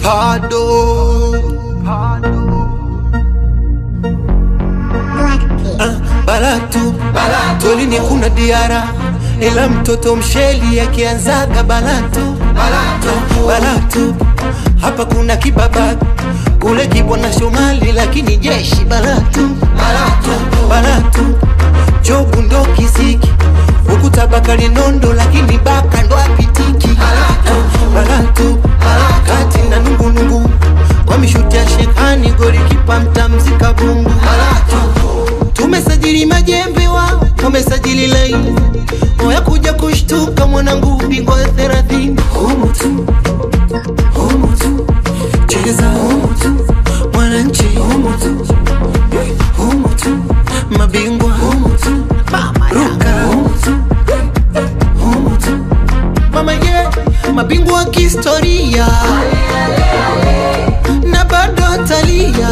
Pado. Ah, balatu tolini kuna diara ila mtoto msheli akianzaga balatu balatu, balatu. hapa kuna kibabaki kule kibwana Shomali lakini jeshi balatu balatu, balatu. jobu ndo kisiki huku tabakali nondo lakini baka ndo apitiki balatu, balatu. kati na nungunungu kwa mishuti ya shekani goli kipa mtamzika bungu tumesajili majembe wao wamesajili laini oya kuja kushtuka mwanangu bingwa ya thelathini humu tu humu tu cheza humu tu mwananchi humu tu humu tu mabingwa humu tu ruka humu tu humu tu mama ye mabingwa wa kihistoria na bado atalia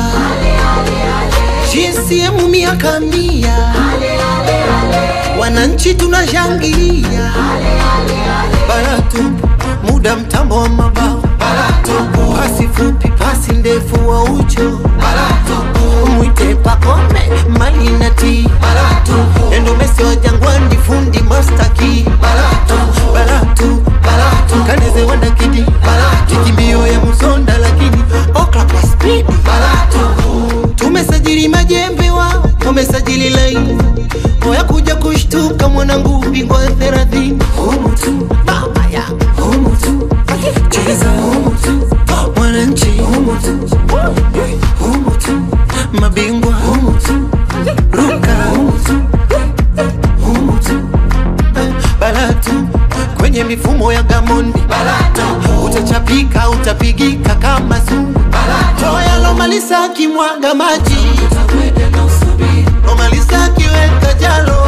GCM miaka mia wananchi tunashangilia baratu muda mtambo wa mabao baratu pasi fupi pasi ndefu wa ucho baratu mwite pakome malinati baratu endo mesi wa jangwani fundi mastaki baratu baratu baratu kaneze wanda kidi baratu kimbio ya musonda lakini okla kwa speed baratu tumesajili majembe wao wamesajili laini oya kuja kushtuka mwanangu bingwa ya thelathini humu tu mama ya humu tu cheza humu tu mwananchi humu tu humu tu mabingwa humu tu ruka humu tu humu tu balatu kwenye mifumo ya gamondi balatu utachapika utapigika kama zungu balatu yalomalisa akimwaga maji lomalisa akiweka jalo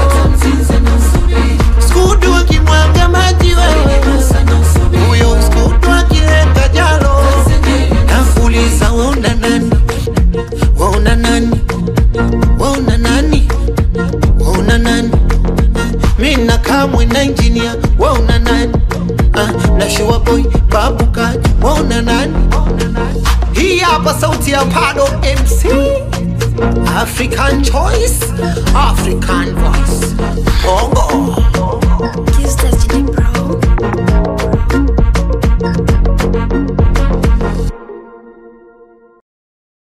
skudu akimwaga maji wewe huyo skudu akiweka jalo nafuliza waona nani waona nani waona nani waona nani mina kamwe na injinia waona nani ah, na shua boy babu kaji waona nani hii hapa sauti ya pado mc african choice african voice bongo Kiss Destiny